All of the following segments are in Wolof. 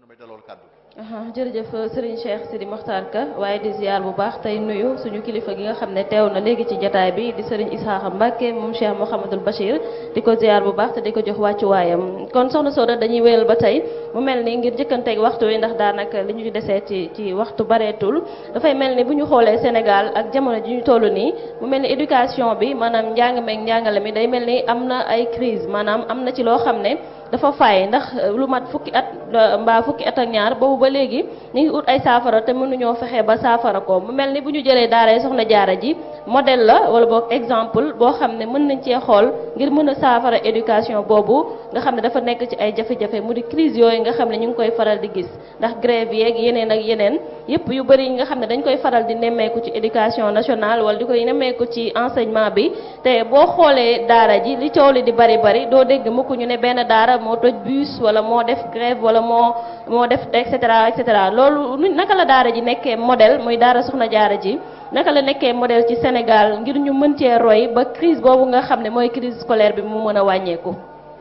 may dalool kàddu jërëjëf Serigne Cheikh Sidi Mokhtar Ka waaye di ziar bu baax tey nuyu suñu kilifa gi nga xam ne teew na léegi ci jataay bi di Serigne Isaaxa Mbacke moom Cheikh Mouhamadul Bachir di ko ziar bu baax te di ko jox wàccuwaayam kon soxna Soda dañuy wéyal ba tey mu mel ni ngir jëkkanteeg waxtu wi ndax daanaka li ñu desee ci ci waxtu bareetul dafay mel ni bu ñu xoolee Sénégal ak jamono ji ñu toll nii mu mel ni éducation bi maanaam njàng meeg njàngale mi day mel ni am na ay crise maanaam am na ci loo xam ne dafa fay ndax lu mat fukki at mbaa fukki at ak ñaar boobu ba léegi ñu ngi ut ay saafara te mënuñoo fexe ba saafara ko mu mel ni bu ñu jëlee daara soxna jaara ji modèle la wala boog exemple boo xam ne mën nañ cee xool ngir mën a saafara éducation boobu nga xam ne dafa nekk ci ay jafe-jafe mu di crise yooyu nga xam ne ñu ngi koy faral di gis ndax grève yeeg yeneen ak yeneen yépp yu bëri yi nga xam ne dañ koy faral di nemmeeku ci éducation nationale wala di koy nemmeeku ci enseignement bi te boo xoolee daara ji li coow li di bari bari doo dégg mukk ñu ne benn daara moo toj bus wala moo def grève wala moo moo def et cetera et cetera loolu naka la daara ji nekkee modèle muy daara soxna jaara ji naka la nekkee modèle ci Sénégal ngir ñu mën cee roy ba crise boobu nga xam ne mooy crise scolaire bi mu mën a wàññeeku.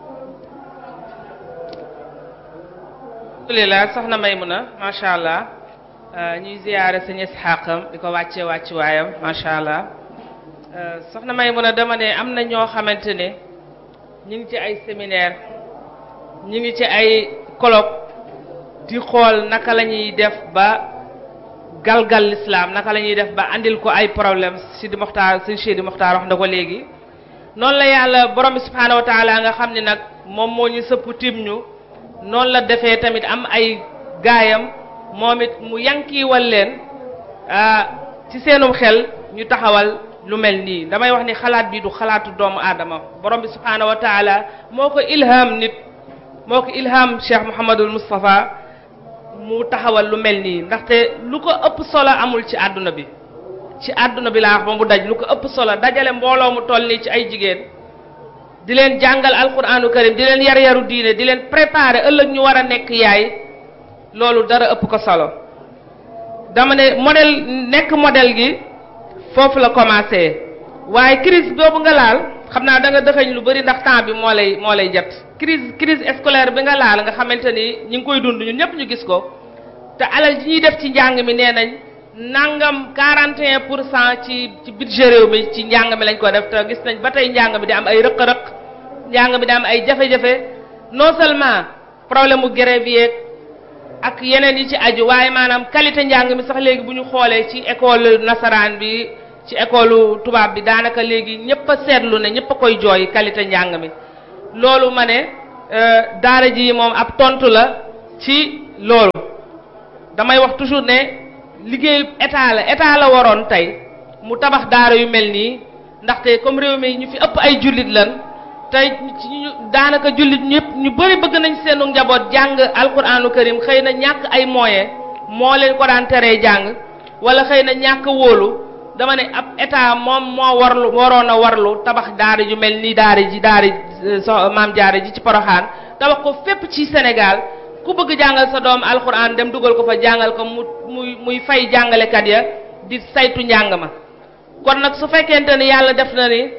alhamdulilah soxna Maymuna macha allah ñuy ziyaare sëñ Isxaaqam di ko wàccee wàccu waayam macha allah soxna Maymuna dama ne am na ñoo xamante ne ñu ngi ci ay séminaire ñu ngi ci ay colloque di xool naka la ñuy def ba galgal l'islam naka la ñuy def ba andil ko ay problème Sidi Moxtaar sëñ Sidi Moxtaar wax na ko léegi noonu la yàlla borom bi subhaanahu wa taala nga xam ne nag moom moo ñu sëpp tim ñu noonu la defee tamit am ay gaayam moom it mu yankiiwal leen ci seenum xel ñu taxawal lu mel nii damay wax ni xalaat bi du xalaatu doomu aadama borom bi subhaanahu wa taala moo ko ilham nit moo ko ilham Cheikh Mouhamadul Moustapha mu taxawal lu mel nii ndaxte lu ko ëpp solo amul ci àdduna bi ci àdduna bi laa wax ba mu daj lu ko ëpp solo dajale mbooloo mu toll nii ci ay jigéen di leen jàngal alquranu karim di leen yar yaru diine di leen préparer ëllëg ñu war a nekk yaay loolu dara ëpp ko solo dama ne modèle nekk modèle gi foofu la commencé waaye crise boobu nga laal xam naa da nga dëxëñ lu bari ndax temps bi moo lay moo lay jot crise crise scolaire bi nga laal nga xamante ni ñi ngi koy dund ñun ñëpp ñu gis ko te alal ji ñuy def ci njàng mi nee nañ nangam 41 pour cent ci ci budget réew mi ci njàng mi lañ ko def te gis nañ ba tey njàng mi di am ay rëq-rëq njàng mi di am ay jafe-jafe non seulement problème mu grève yeeg ak yeneen yi ci aju waaye maanaam qualité njàng mi sax léegi bu ñu xoolee ci école nasaraan bi ci école tubaab bi daanaka léegi ñëpp a seetlu ne ñëpp a koy jooy qualité njàng mi loolu ma ne daara ji moom ab tontu la ci loolu damay wax toujours ne liggéey état la état la waroon tey mu tabax daara yu mel nii ndaxte comme réew mi ñu fi ëpp ay jullit lan tey ci ñu daanaka jullit ñëpp ñu bëri bëgg nañ seenu njaboot jàng alquranu karim xëy na ñàkk ay moyen moo leen ko daan teree jàng wala xëy na ñàkk wóolu dama ne ab état moom moo warlu waroon a warlu tabax daara ju mel ni daara ji daara so maam jaara ji ci poroxaan tabax ko fépp ci Sénégal ku bëgg jàngal sa doom alxuraan dem dugal ko fa jàngal ko mu muy muy fay jàngalekat ya di saytu njàng ma kon nag su fekkente ni yàlla def na ni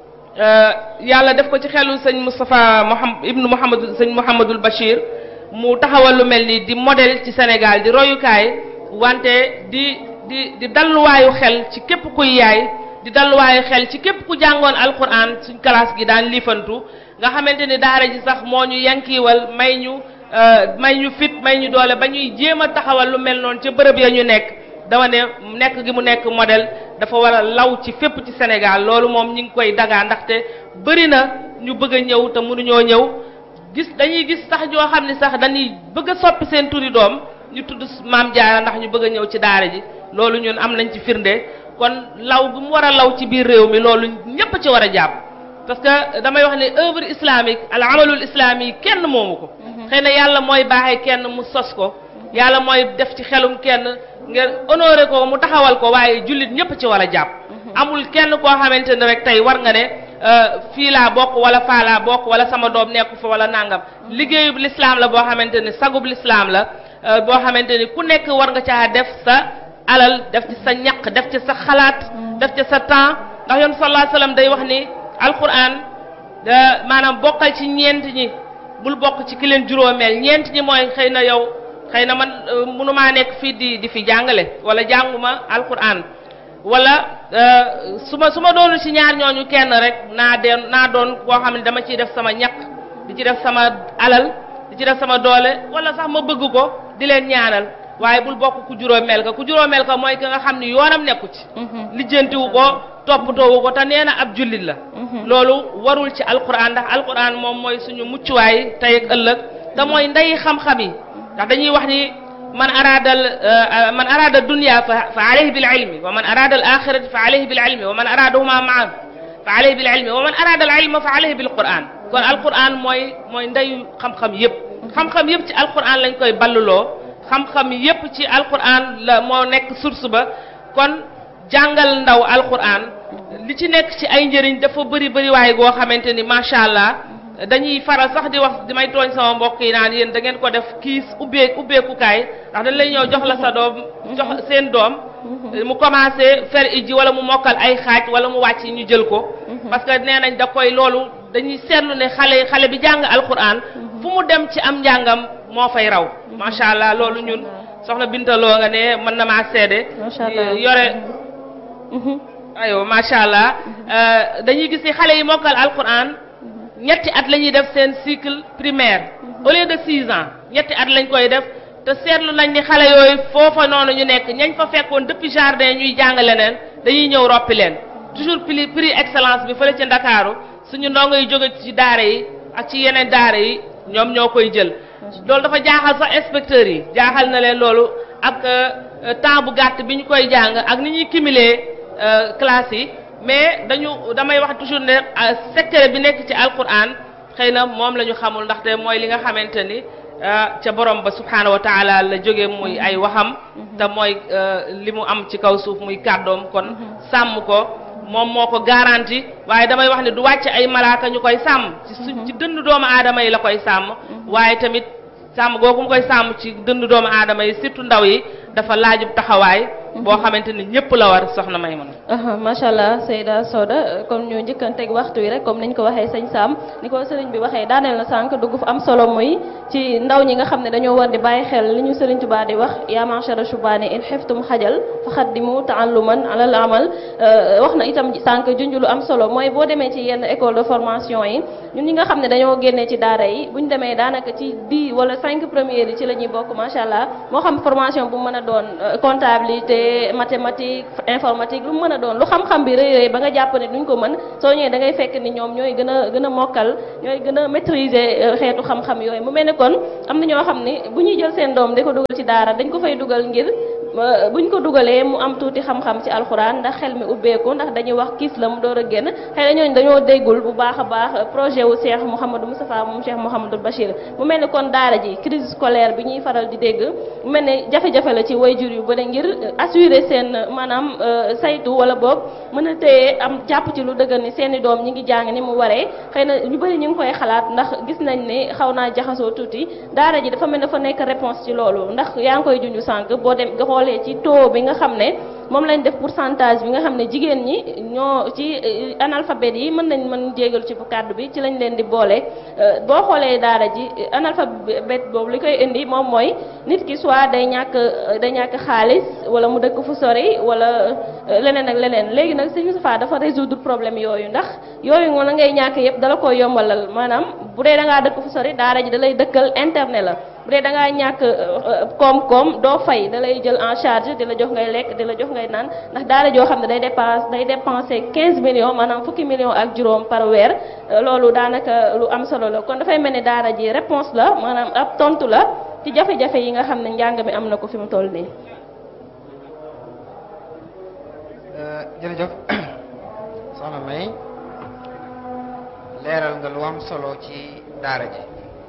yàlla def ko ci xelu sëñ Moustapha Mouhamad ibnu Mouhamad sëñ Mouhamadul Bachir mu taxawal lu mel ni di modèle ci Sénégal di royukaay wante di di di dalluwaayu xel ci képp kuy yaay di dalluwaayu xel ci képp ku jàngoon alquran suñ classe gi daan liifantu nga xamante ni daara ji sax moo ñu yankiiwal may ñu may ñu fit may ñu doole ba ñuy jéem a taxawal lu mel noonu ca bërëb ya ñu nekk dama ne nekk gi mu nekk modèle dafa war a law ci fépp ci Sénégal loolu moom ñi ngi koy dagaa ndaxte bëri na ñu bëgg a ñëw te mënuñoo ñëw gis dañuy gis sax joo xam ne sax dañuy bëgg a soppi seen turi doom ñu tudd maam Jaara ndax ñu bëgg a ñëw ci daara ji loolu ñun am nañ ci firnde kon law gu mu war a law ci biir réew mi loolu ñépp ci war a jàpp parce que damay wax ne œuvre islamique al amalul islami kenn moomu ko xëy na yàlla mooy baaxee kenn mu sos ko yàlla mooy def ci xelum kenn ngeen honoré ko mu taxawal ko waaye jullit ñépp ci war a jàpp amul kenn koo xamante ne rek tey war nga ne fii laa bokk wala faa laa bokk wala sama doom nekku fa wala nangam liggéeyub l'islam la boo xamante ne sagub l'islam la boo xamante ni ku nekk war nga caa def sa alal def ci sa ñaq def ci sa xalaat def ci sa temps ndax yoon sallallahu alayhi wasallam day wax ni alquran maanaam bokkal ci ñeent ñi bul bokk ci ki leen juróomeel ñeent ñi mooy xëy na yow xëy na man mënumaa nekk fii di di fi jàngale wala jànguma alquran wala su ma su ma doonu ci ñaar ñooñu kenn rek naa deen naa doon koo xam ne dama ciy def sama ñaq di ci def sama alal di ci def sama doole wala sax ma bëgg ko di leen ñaanal waaye bul bokk ku juróomeel ka ku juróomeel ka mooy ki nga xam ni yoonam nekku ci lijjantiwu ko toppatoowu ko te nee na ab jullit la loolu warul ci alquran ndax alquran moom mooy suñu muccuwaay tey ak ëllëg te mooy ndey xam-xam yi ndax dañuy wax ni man arada man arada dunya fa fa alayhi bil ilmi wa man arada al axirati fa alayhi bil ilmi wa man aradahuma maan fa alayhi bil ilmi wa man arada al ilma fa alayhi bil quran kon alquran mooy mooy ndeyu xam-xam yëpp xam-xam yëpp ci alquran lañ koy balluloo xam-xam yëpp ci alquran la moo nekk source ba kon jàngal ndaw alquran li ci nekk ci ay njëriñ dafa bëri bëri waaye goo xamante ni macha allah dañuy faral sax di wax di may tooñ sama mbokk yi naan yéen da ngeen ko def kiis ubbee ubbeekukaay ndax dañ lay ñëw jox la sa doom jox seen doom mu commencé fer iji wala mu mokkal ay xaaj wala mu wàcc ñu jël ko parce que nee nañ da koy loolu dañuy seetlu ne xale xale bi jàng alquran fu mu dem ci am njàngam moo fay raw macha allah loolu ñun soxna bintaloo nga ne mën na maa seede yore ayo macha allah dañuy gis ni xale yi mokkal alquran ñetti at la ñuy def seen cycle primaire au lieu de six ans ñetti at lañ koy def te seetlu nañ ni xale yooyu foofa noonu ñu nekk ñañ fa fekkoon depuis jardin ñuy jàng leneen dañuy ñëw roppi leen toujours prix prix excellence bi fële ci ndakaaru suñu ndongo yi jóge ci daara yi ak ci yeneen daara yi ñoom ñoo koy jël loolu dafa jaaxal sax inspecteurs yi jaaxal na leen loolu ak temps bu gàtt bi ñu koy jàng ak ni ñuy cumuler classe yi mais dañu damay wax toujours ne secret bi nekk ci alquran xëy na moom la ñu xamul ndaxte mooy li nga xamante ni ca borom ba subhanahu wa taala la jóge muy ay waxam te mooy li mu am ci kaw suuf muy kàddoom kon sàmm ko moom moo ko garanti waaye damay wax ne du wàcc ay malaaka ñu koy sàmm ci su ci dënd doomu aadama yi la koy sàmm waaye tamit sàmm googu mu koy sàmm ci dënd doomu aadama yi surtout ndaw yi dafa laajub taxawaay boo xamante ni ñëpp la war soxna may mën macha allah Seyda Soda comme ñu njëkkanteeg waxtu wi rek comme niñ ko waxee sëñ Sam ni ko sëriñ bi waxee daaneel na sànq dugg fu am solo muy ci ndaw ñi nga xam ne dañoo war di bàyyi xel li ñu sëriñ Tuubaa di wax yaa ma'shara shubaani in xiftum xajal fa xaddimu ta'alluman alal amal wax na itam sànq junj lu am solo mooy boo demee ci yenn école de formation yi ñun ñi nga xam ne dañoo génnee ci daara yi buñ demee daanaka ci dix wala cinq premières yi ci la ñuy bokk macha allah moo xam formation bu mën a doon comptabilité mathématique informatique lu mën a doon lu xam-xam bi rëy rëy ba nga jàpp ne duñ ko mën soo ñëwee da ngay fekk ni ñoom ñooy gën a gën a mokkal ñooy gën a maîtriser xeetu xam-xam yooyu mu mel ne kon am na ñoo xam ni bu ñuy jël seen doom di ko dugal ci daara dañ ko fay dugal ngir buñ ko dugalee mu am tuuti xam-xam ci alxuraan ndax xel mi ubbeeku ndax dañuy wax kiis la mu door a génn xëy na ñooñu dañoo déggul bu baax a baax projet wu Cheikh Mouhamadou Moustapha moom Cheikh Mouhamadou Bachir mu mel ni kon daara ji crise scolaire bi ñuy faral di dégg mu mel ne jafe-jafe la ci wayjur yu bëri ngir assurer seen maanaam saytu wala boog mën a téye am jàpp ci lu dëgër ni seen i doom ñi ngi jàng ni mu waree xëy na ñu bëri ñu ngi koy xalaat ndax gis nañ ne xaw naa jaxasoo tuuti daara ji dafa mel ne dafa nekk réponse ci loolu ndax yaa ngi koy junju sànq boo dem nga xoolee ci taux bi nga xam ne moom lañ def pourcentage bi nga xam ne jigéen ñi ñoo ci analphabète yi mën nañ mën jégal ci bu kàddu bi ci lañ leen di boole boo xoolee daara ji analphabète boobu li koy indi moom mooy nit ki soit day ñàkk day ñàkk xaalis wala mu dëkk fu sori wala leneen ak leneen léegi nag Sëñ Moustapha dafa résoudre problème yooyu ndax yooyu nga la ngay ñàkk yëpp dala koy yombalal maanaam bu dee da ngaa dëkk fu sori daara ji da lay dëkkal internet la bu dee da ngaa ñàkk koom-koom doo fay da lay jël en charge di la jox ngay lekk di la jox ngay naan ndax daara joo xam ne day dépense day dépenser 15 millions maanaam fukki millions ak juróom par weer loolu daanaka lu am solo la kon dafay mel ni daara ji réponse la maanaam ab tontu la ci jafe-jafe yi nga xam ne njàng mi am na ko fi mu toll nii. jërëjëf soxna May leeral nga lu am solo ci daara ji.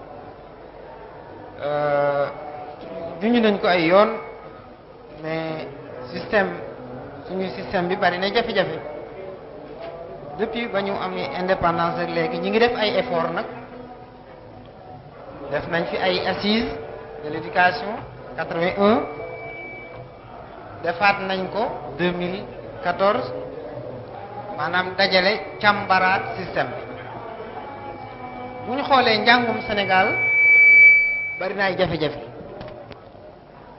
juñu nañ ko ay yoon mais système suñu système bi bari na jafe-jafe depuis ba ñu am indépendance ak léegi ñi ngi def ay effort nag def nañ fi ay assises de l'éducation 81 defaat nañ ko 2014 maanaam dajale càmbaraat système bi bu ñu xoolee njàngum Sénégal bari na ay jafe-jafe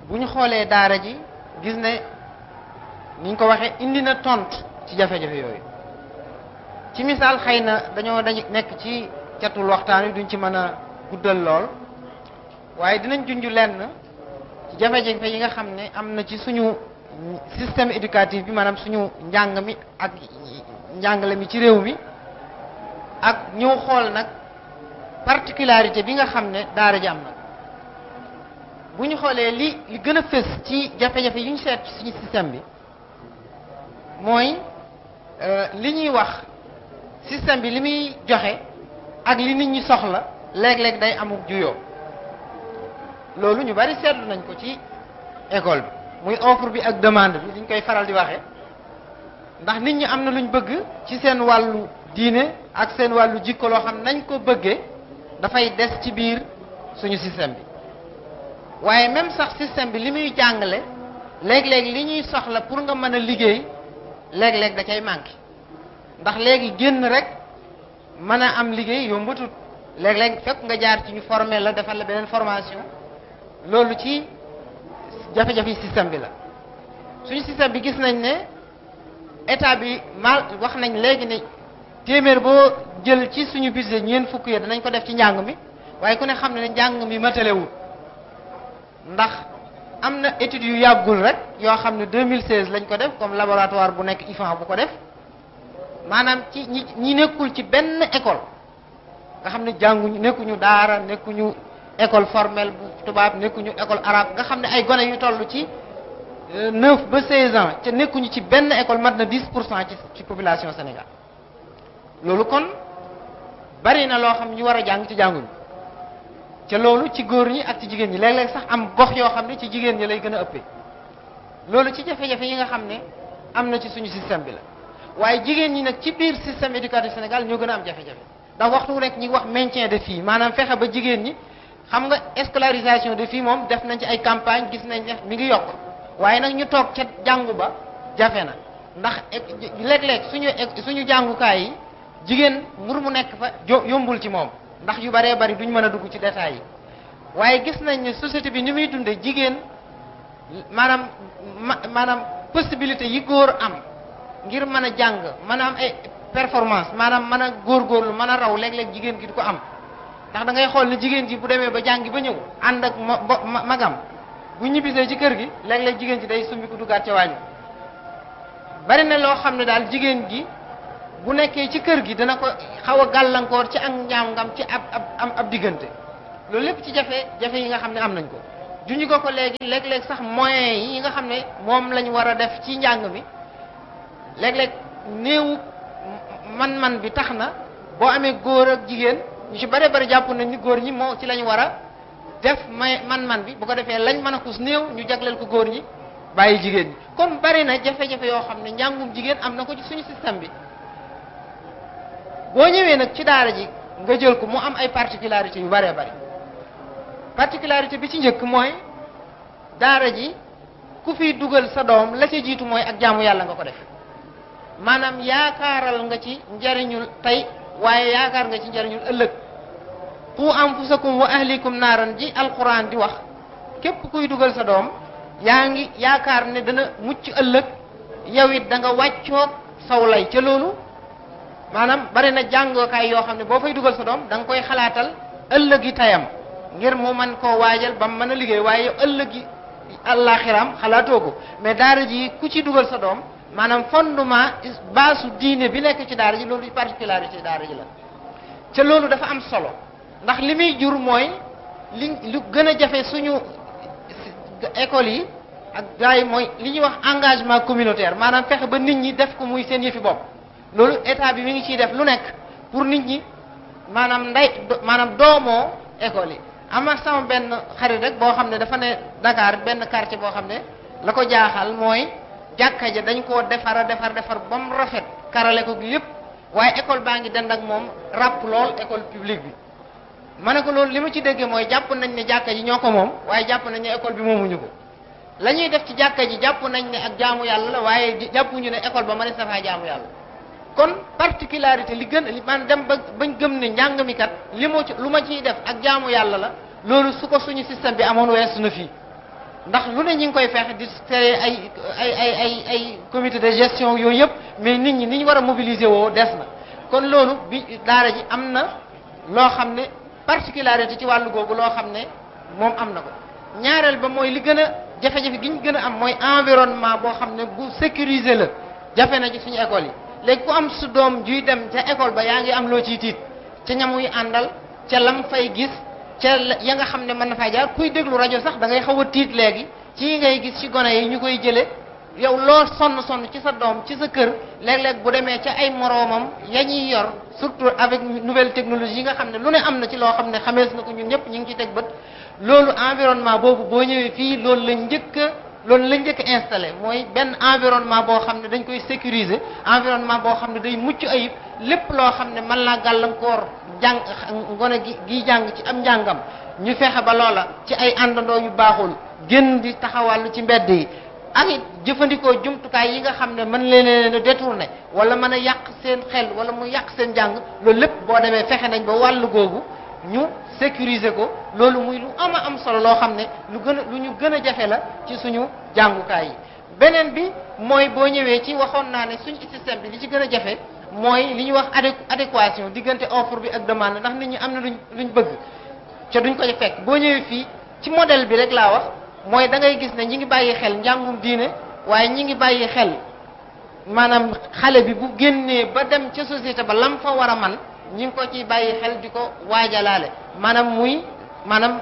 bu ñu xoolee daara ji gis ne niñ ko waxee indi na tontu ci jafe-jafe yooyu ci misaal xëy na dañoo dañu nekk ci catul waxtaan wi duñ ci mën a guddal lool waaye dinañ junj lenn ci jafe-jafe yi nga xam ne am na ci suñu système éducatif bi maanaam suñu njàng mi ak njàngale mi ci réew mi ak ñëw xool nag particularité bi nga xam ne daara ji am na bu ñu xoolee li li gën a fës ci jafe-jafe yu ñu seet ci suñu système bi mooy li ñuy wax système bi li muy joxe ak li nit ñi soxla léeg-léeg day amuk juyoo loolu ñu bari seetlu nañ ko ci école bi muy offre bi ak demande bi liñ koy faral di waxee ndax nit ñi am na luñ bëgg ci seen wàllu diine ak seen wàllu jikko loo xam nañ ko bëggee dafay des ci biir suñu système bi waaye même sax système bi li muy jàngale léeg-léeg li ñuy soxla pour nga mën a liggéey léeg-léeg da cay manqué ndax léegi génn rek mën a am liggéey yombatut léeg-léeg fekk nga jaar ci ñu formé la defal la beneen formation loolu ci jafe-jafe système bi la suñu système bi gis nañ ne état bi mal wax nañ léegi ne téeméer boo jël ci suñu budget ñeent fukk yi danañ ko def ci njàng mi waaye ku ne xam ne ne njàng mi matalewul ndax am na études yu yàggul rek yoo xam ne 2016 lañ ko def comme laboratoire bu nekk IFAN bu ko def maanaam ci ñi ñi nekkul ci benn école nga xam ne jànguñu nekkuñu daara nekkuñu école formelle bu tubaab nekkuñu école arabe nga xam ne ay gone yu toll ci 9 ba 16 ans te nekkuñu ci benn école mat na 10 pour cent ci ci population Sénégal loolu kon bari na loo xam ñu war a jàng ci jànguñu ca loolu ci góor ñi ak ci jigéen ñi léeg-léeg sax am gox yoo xam ne ci jigéen ñi lay gën a ëppee loolu ci jafe-jafe yi nga xam ne am na ci suñu système bi la waaye jigéen ñi nag ci biir système éducatif Sénégal ñoo gën a am jafe-jafe ndax waxtu wu nekk ñi wax maintien de filles maanaam fexe ba jigéen ñi xam nga scolarisation de filles moom def nañ ci ay campagne gis nañ ne mi ngi yokk waaye nag ñu toog ca jàngu ba jafe na ndax léeg-léeg suñu suñu jàngukaay yi jigéen mbur mu nekk fa yombul ci moom ndax yu baree bari duñ mën a dugg ci détails yi waaye gis nañ ne société bi ni muy dundee jigéen maanaam maanaam possibilité yi góor am ngir mën a jàng mën a am ay performance maanaam mën a góorgóorlu mën a raw léeg-léeg jigéen gi du ko am ndax da ngay xool ne jigéen ji bu demee ba jàngi ba ñëw ànd ak magam bu ñibbisee ci kër gi léeg-léeg jigéen ji day sumbi ko duggaat ca wàññi bari na loo xam ne daal jigéen gi bu nekkee ci kër gi dana ko xaw a gàllankoor ci ak njàngam ci ab ab ab diggante loolu lépp ci jafe jafe yi nga xam ne am nañ ko juñu ko ko léegi léeg-léeg sax moyens yi nga xam ne moom lañ war a def ci njàng mi léeg-léeg néewu man-man bi tax na boo amee góor ak jigéen ñu ci bare bari jàpp nañ ni góor ñi moo ci lañ war a def may man-man bi bu ko defee lañ mën a kus néew ñu jagleel ko góor ñi bàyyi jigéen ñi kon bari na jafe-jafe yoo xam ne njàngum jigéen am na ko ci suñu système bi boo ñëwee nag ci daara ji nga jël ko mu am ay particularités yu bëree bëri particularité bi ci njëkk mooy daara ji ku fiy dugal sa doom la ca jiitu mooy ak jaamu yàlla nga ko def maanaam yaakaaral nga ci njariñul tey waaye yaakaar nga ci njariñul ëllëg qu anfusakum wa ahlikum naaran ji alquran di wax képp kuy dugal sa doom yaa ngi yaakaar ne dana mucc ëllëg yow it da nga wàccoog saw lay ca loolu maanaam bari na jàngookaay yoo xam ne boo fay dugal sa doom da nga koy xalaatal ëllëgi tayam ngir mu mën koo waajal ba mu mën a liggéey waaye yow ëllëgi àllaaxiram xalaatoo ko mais daara ji ku ci dugal sa doom maanaam fondement baasu diine bi nekk ci daara ji loolu particularité daara ji la ca loolu dafa am solo ndax li muy jur mooy li lu gën a jafe suñu école yi ak gars yi mooy li ñuy wax engagement communautaire maanaam fexe ba nit ñi def ko muy seen yëfi bopp loolu état bi mi ngi ciy def lu nekk pour nit ñi maanaam nday maanaam doomoo école yi am na sama benn xarit rek boo xam ne dafa ne Dakar benn quartier boo xam ne la ko jaaxal mooy jàkka ja dañ koo defara defar defar ba mu rafet karale ko lépp waaye école baa ngi dend ak moom ràpp lool école publique bi ma ne ko loolu li ma ci déggee mooy jàpp nañ ne jàkka ji ñoo ko moom waaye jàpp nañ ne école bi moomuñu ko la ñuy def ci jàkka ji jàpp nañ ne ak jaamu yàlla la waaye jàppuñu ne école ba ma ne safaa jaamu yàlla kon particularité li gën li man dem ba bañ gëm ne njàng mi kat li mu ci lu ma ciy def ak jaamu yàlla la loolu su ko suñu système bi amoon weesu na fii ndax lu ne ñi ngi koy fexe di créer ay ay ay ay ay comité de gestion yooyu yëpp mais nit ñi ni ñu war a mobiliser woo des na kon loolu bi daara ji am na loo xam ne particularité ci wàllu googu loo xam ne moom am na ko ñaareel ba mooy li gën a jafe-jafe gi ñu gën a am mooy environnement boo xam ne bu sécurisé la jafe na ci suñu école yi léegi ku am su doom juy dem ca école ba yaa ngi am loo ciy tiit ca ñamuy àndal ca lam fay gis ca ya nga xam ne mën na faa jaar kuy déglu rajo sax da ngay xaw a tiit léegi ci ngay gis ci gone yi ñu koy jëlee yow loo sonn sonn ci sa doom ci sa kër léeg-léeg bu demee ca ay moroomam ya ñuy yor surtout avec nouvelle technologie yi nga xam ne lu ne am na ci loo xam ne xamees na ko ñun ñëpp ñu ngi ci teg bët loolu environnement boobu boo ñëwee fii loolu la njëkk a loolu la njëkk a installé mooy benn environnement boo xam ne dañ koy sécuriser environnement boo xam ne day mucc ayib lépp loo xam ne mën naa gàllankoor jàng ngone gi gi jàng ci am njàngam ñu fexe ba loola ci ay àndandoo yu baaxul génn di taxawàllu ci mbedd yi ak it jëfandikoo jumtukaay yi nga xam ne mën leen leen a détourné wala mën a yàq seen xel wala mu yàq seen jàng loolu lépp boo demee fexe nañ ba wàllu googu ñu sécuriser ko loolu muy lu ama am solo loo xam ne lu gën a lu ñu gën a jafe la ci suñu jàngukaay yi beneen bi mooy boo ñëwee ci waxoon naa ne suñu système bi li ci gën a jafe mooy li ñuy wax adé adéquation diggante offre bi ak demande ndax nit ñi am na luñ luñ bëgg ca duñ ko fekk boo ñëwee fii ci modèle bi rek laa wax mooy da ngay gis ne ñi ngi bàyyi xel njàngum diine waaye ñi ngi bàyyi xel maanaam xale bi bu génnee ba dem ca société ba lam fa war a man ñi ngi ko ciy bàyyi xel di ko waajalaale maanaam muy maanaam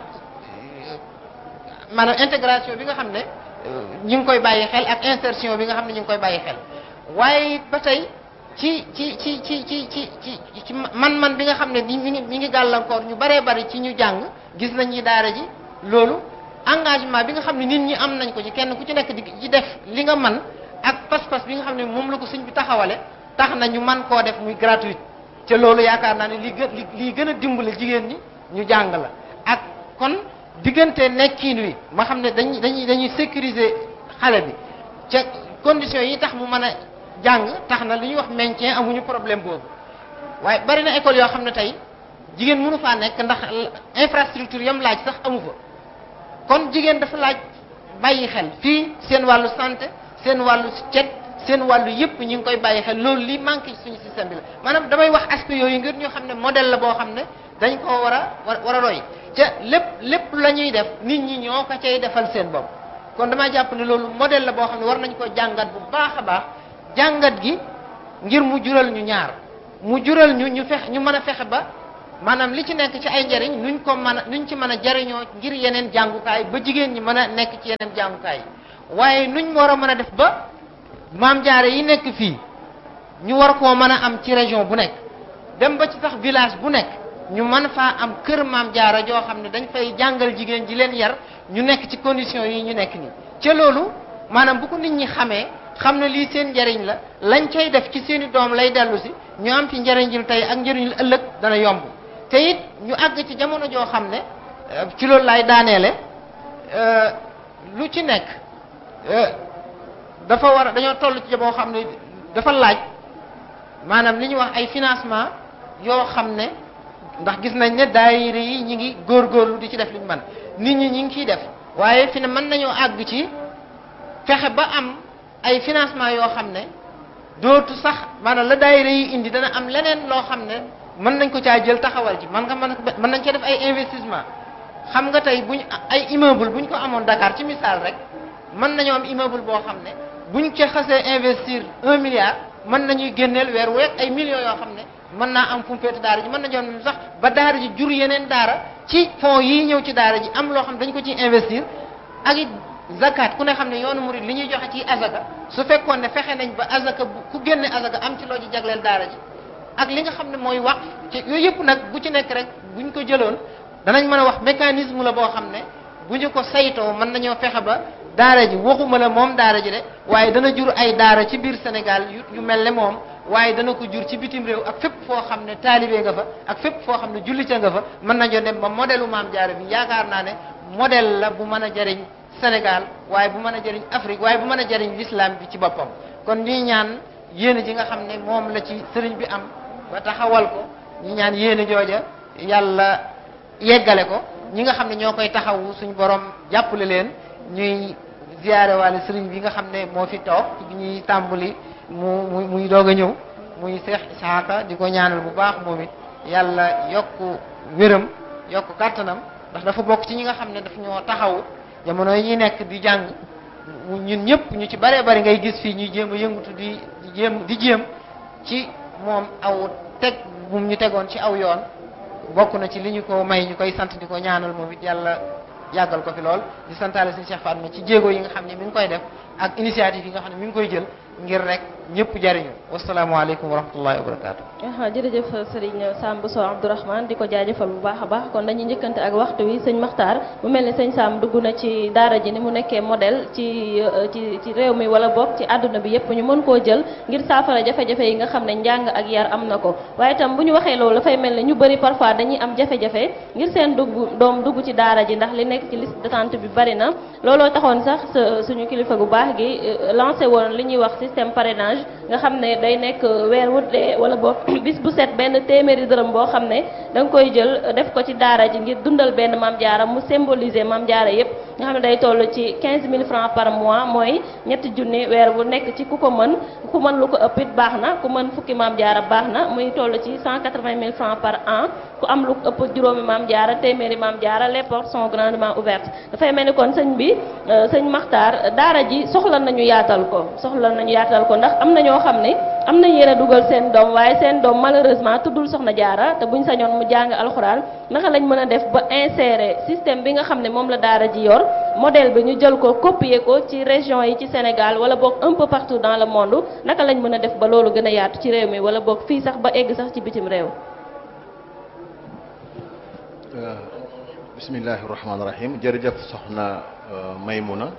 maanaam intégration bi nga xam ne ñi ngi koy bàyyi xel ak insertion bi nga xam ne ñi ngi koy bàyyi xel waaye ba tey ci ci ci ci ci ci ci ci man-man bi nga xam ne mi ngi mi ngi gàllankoor ñu baree bari ci ñu jàng gis nañ ñi daara ji loolu engagement bi nga xam ne nit ñi am nañ ko ci kenn ku ci nekk di ci def li nga man ak pas-pas bi nga xam ne moom la ko suñ bi taxawale tax na ñu man koo def muy gratuite ca loolu yaakaar naa ne li gën li gën a dimbale jigéen ñi ñu jàng la ak kon diggante nekkiin wi ma xam ne dañuy dañuy dañuy sécuriser xale bi ca conditions yi tax mu mën a jàng tax na li ñuy wax maintien amuñu problème boobu waaye bari na école yoo xam ne tey jigéen mënu faa nekk ndax infrastructure yam laaj sax amu fa kon jigéen dafa laaj bàyyi xel fii seen wàllu santé seen wàllu cet seen wàllu yëpp ñu ngi koy bàyyi xel loolu li manqué ci suñu système bi la maanaam damay wax aspect yooyu ngir ñu xam ne modèle la boo xam ne dañ koo war a war a roy ca lépp lépp la ñuy def nit ñi ñoo ko cay defal seen bopp kon damaa jàpp ne loolu modèle la boo xam ne war nañ ko jàngat bu baax a baax jàngat gi ngir mu jural ñu ñaar mu jural ñu ñu fex ñu mën a fexe ba maanaam li ci nekk ci ay njariñ nuñ ko mën a nuñ ci mën a jariñoo ngir yeneen jàngukaay ba jigéen ñi mën a nekk ci yeneen jàngukaay waaye nuñ war a mën a def ba maam jaare yi nekk fii ñu war koo mën a am ci région bu nekk dem ba ci sax village bu nekk ñu mën faa am kër maam jaara joo xam ne dañ fay jàngal jigéen ji leen yar ñu nekk ci condition yi ñu nekk nii ca loolu maanaam bu ko nit ñi xamee xam ne lii seen njariñ la lañ cay def ci seeni doom lay dellu si ñu am ci njariñul tey ak njariñul ëllëg dana yomb te it ñu àgg ci jamono joo xam ne ci loolu laay daaneele lu ci nekk dafa war dañoo toll ci boo xam ne dafa laaj maanaam li ñuy wax ay financement yoo xam ne ndax gis nañ ne daayira yi ñi ngi góorgóorlu di ci def li ñu mën nit ñi ñi ngi ciy def waaye fi ne mën nañoo àgg ci fexe ba am ay financement yoo xam ne dootu sax maanaam la daayira yi indi dana am leneen loo xam ne mën nañ ko caa jël taxawal ci man nga mën mën nañ cee def ay investissement xam nga tey buñ ay immeuble buñ ko amoon Dakar ci misaal rek mën nañoo am immeuble boo xam ne buñ ca xasee investir un milliard mën nañuy génneel weer week ay millions yoo xam ne mën naa am fu mu féete daara ji mën nañoo am sax ba daara ji jur yeneen daara ci fonds yii ñëw ci daara ji am loo xam ne dañ ko ciy investir ak it zakat ku ne xam ne yoonu murid li ñuy joxe ci azaka su fekkoon ne fexe nañ ba azaka bu ku génne azaka am ci loo ci jagleel daara ji ak li nga xam ne mooy wax ci yooyu yëpp nag bu ci nekk rek buñ ko jëloon danañ mën a wax mécanisme la boo xam ne bu ñu ko saytoo mën nañoo fexe ba daara ji waxuma la moom daara ji de waaye dana jur ay daara ci biir Sénégal yu yu mel ne moom waaye dana ko jur ci bitim réew ak fépp foo xam ne taalibe nga fa ak fépp foo xam ne jullite nga fa mën nañoo dem ba modèle u maam jaara bi yaakaar naa ne modèle la bu mën a jëriñ Sénégal waaye bu mën a jëriñ Afrique waaye bu mën a jëriñ l'islam bi ci boppam kon ñuy ñaan yéene ji nga xam ne moom la ci sëriñ bi am ba taxawal ko ñi ñaan yéene jooja yàlla yeggale ko ñi nga xam ne ñoo koy taxawu suñu borom jàppale leen ñuy ziyaare waale sëriñ bi nga xam ne moo fi toog bi ñuy tàmbali mu mu muy doog a ñëw muy Seex Isaaka di ko ñaanal bu baax moom it yàlla yokk wéram yokk kàttanam ndax dafa bokk ci ñi nga xam ne daf ñoo taxaw jamono yi ñuy nekk di jàng ñun ñëpp ñu ci bare bari ngay gis fii ñuy jéem a yëngutu di di jéem di jéem ci moom aw teg bu ñu tegoon ci aw yoon bokk na ci li ñu ko may ñu koy sant di ko ñaanal moom it yàlla yàggal ko fi lool di santaale suñu Cheikh Fatma ci jéego yi nga xam ne mi ngi koy def ak initiative yi nga xam ne mi ngi koy jël ngir rek ñëpp jariñu wasalaamaaleykum wa rahmatullahi wa barakaatu. ah jërëjëf Serigne Samb Sow Abdourahmane di ko jaajëfal bu baax a baax kon dañuy njëkkante ak waxtu wi sëñ Makhtar mu mel ni sëñ Samb dugg na ci daara ji ni mu nekkee modèle ci ci ci réew mi wala boog ci àdduna bi yépp ñu mën koo jël ngir saafara jafe-jafe yi nga xam ne njàng ak yar am na ko waaye itam bu ñu waxee loolu dafay mel ni ñu bëri parfois dañuy am jafe-jafe ngir seen dugg doom dugg ci daara ji ndax li nekk ci liste d'attente bi bari na looloo taxoon sax suñu kilifa gu baax gi lancé woon li ñuy wax système parrainage nga xam ne day nekk weer wu dee wala boog bis bu set benn téeméeri dërëm boo xam ne da nga koy jël def ko ci daara ji ngir dundal benn maam jaara mu symboliser maam jaara yépp nga xam ne day toll ci 15000 francs par mois mooy ñetti junni weer bu nekk ci ku ko mën ku mën lu ko ëpp it baax na ku mën fukki maam jaara baax na muy toll ci 180000 francs par an ku am lu ko ëpp juróomi maam jaara téeméeri maam jaara les portes sont grandement ouvertes dafay mel ni kon sëñ bi sëñ Makhtar daara ji soxla nañu yaatal ko soxla nañu yaatal ko ndax am na ñoo xam ne am na yéen a dugal seen doom waaye seen doom malheureusement tuddul soxna jaara te buñ sañoon mu jàng alxuraan naka lañ mën a def ba insérer système bi nga xam ne moom la daara ji yor modèle bi ñu jël ko copier ko ci région yi ci Sénégal wala boog un peu partout dans le monde naka lañ mën a def ba loolu gën a yaatu ci réew mi wala boog fii sax ba egg sax ci bitim réew. bismillahi rahmaani rahim jërëjëf soxna Maymuna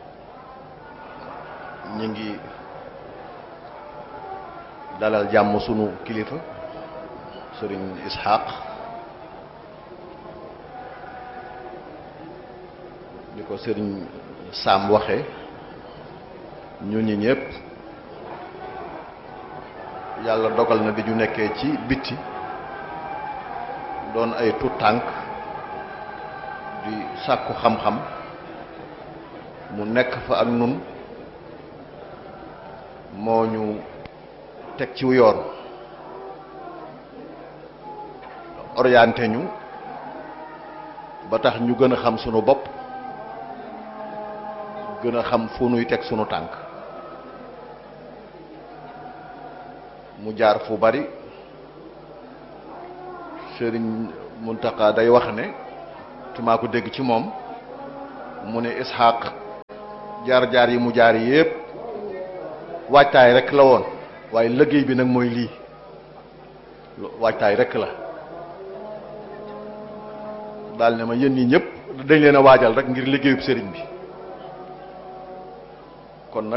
ñu ngi dalal jàmm sunu kilifa sëriñ Ishaq ni ko sëriñ Sam waxe ñu ñi ñëpp yàlla dogal na di ñu nekkee ci bitti doon ay tuut tànk di sàkku xam-xam mu nekk fa ak nun moo ñu teg ci yoon orienté ñu ba tax ñu gën a xam sunu bopp gën a xam fu nuy teg sunu tànk mu jaar fu bari Sëriñ Muntaxa day wax ne te maa ko dégg ci moom mu ne Ishaq jaar-jaar yi mu jaar yépp waajtaay rek la woon waaye liggéey bi nag mooy lii waajtaay rek la daal ne ma yéen ñi ñëpp dañ leen a waajal rek ngir liggéeyub sëriñ bi kon nag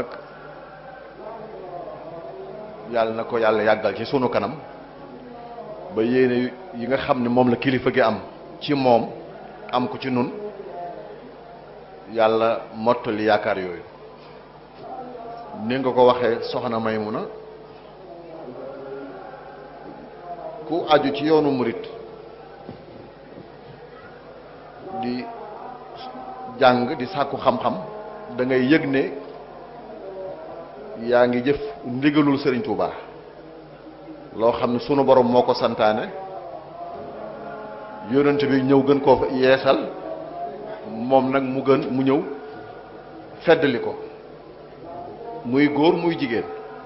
yàlla na ko yàlla yàggal ci sunu kanam ba yéene yi nga xam ne moom la kilifa gi am ci moom am ko ci nun yàlla mottali yaakaar yooyu ni nga ko waxee soxna Maymuna ku aju ci yoonu murit di jàng di sàkku xam-xam da ngay yëg ne yaa ngi jëf ndigalul Sëriñ Tuubaa loo xam ne sunu borom moo ko santaane yonent bi ñëw gën koo yeesal moom nag mu gën mu ñëw feddali ko muy góor muy jigéen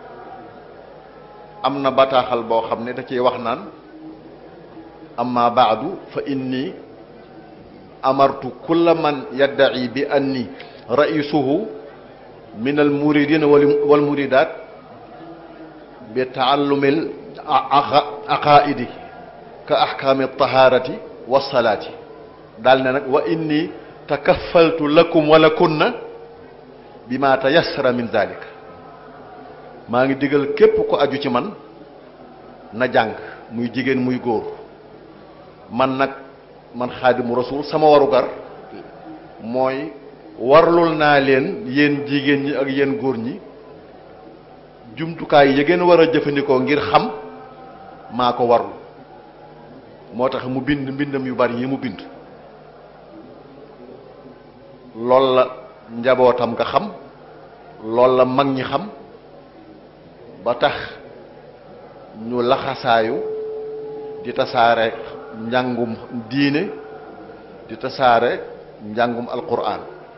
am na bataaxal boo xam ne da ciy wax naan amma baadu fa inni amartu kulla man yaddaci bi anni raisuhu min al muridin wal muridat bi taallumil aqaidi ka ahkaami taharati wasalaati daal ne nag wa inni takaffaltu lakum wala kunna bi ma tayassara min zalika maa ngi digal képp ko aju ci man na jàng muy jigéen muy góor man nag man xaadimu rasul sama warugar mooy warlul naa leen yéen jigéen ñi ak yéen góor ñi jumtukaay yi ngeen war a jëfandikoo ngir xam maa ko warlu moo tax mu bind mbindam yu bari yi mu bind loolu la njabootam nga xam loolu la mag ñi xam ba tax ñu laxasaayu di tasaare njàngum diine di tasaare njàngum alquran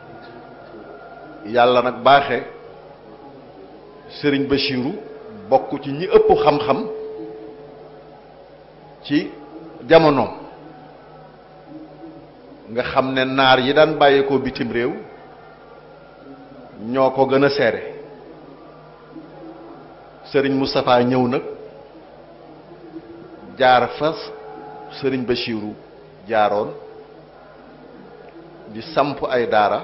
yàlla nag baaxe sëriñ Bachiru bokk ci ñi ëpp xam-xam ci jamonoom nga xam ne naar yi daan bàyyeekoo bitim réew ñoo ko gën a seere sëriñ Moustapha ñëw nag jaar fas sëriñ Bachiru jaaroon di samp ay daara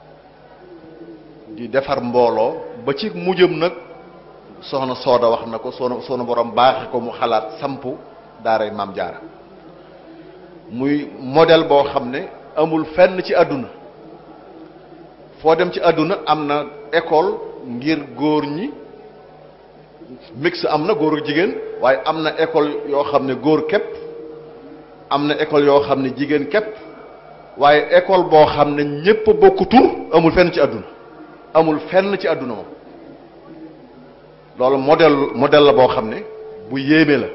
di defar mbooloo ba ci mujjëm nag soxna sooda wax na ko soxna soxna borom baaxe ko mu xalaat samp daaray maam jaara muy modèle boo xam ne amul fenn ci àdduna foo dem ci àdduna am na école ngir góor ñi mix am na góor ak jigéen waaye am na école yoo xam ne góor képp am na école yoo xam ne jigéen képp waaye école boo xam ne ñépp bokk tur amul fenn ci àdduna amul fenn ci àdduna moom loolu modèle modèle la boo xam ne bu yéeme la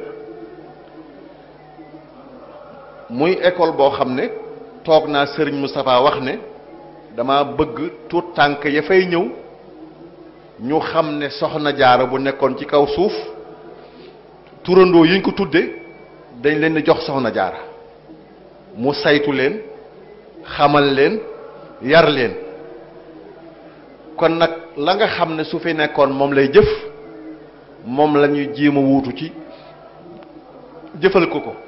muy école boo xam ne toog naa Serigne Moustapha wax ne dama bëgg tuut tànk ya fay ñëw ñu xam ne soxna jaara bu nekkoon ci kaw suuf turandoo yi ñu ko tudde dañ leen di jox soxna jaara mu saytu leen xamal leen yar leen kon nag la nga xam ne su fi nekkoon moom lay jëf moom la ñuy jéem a wuutu ci jëfal ko ko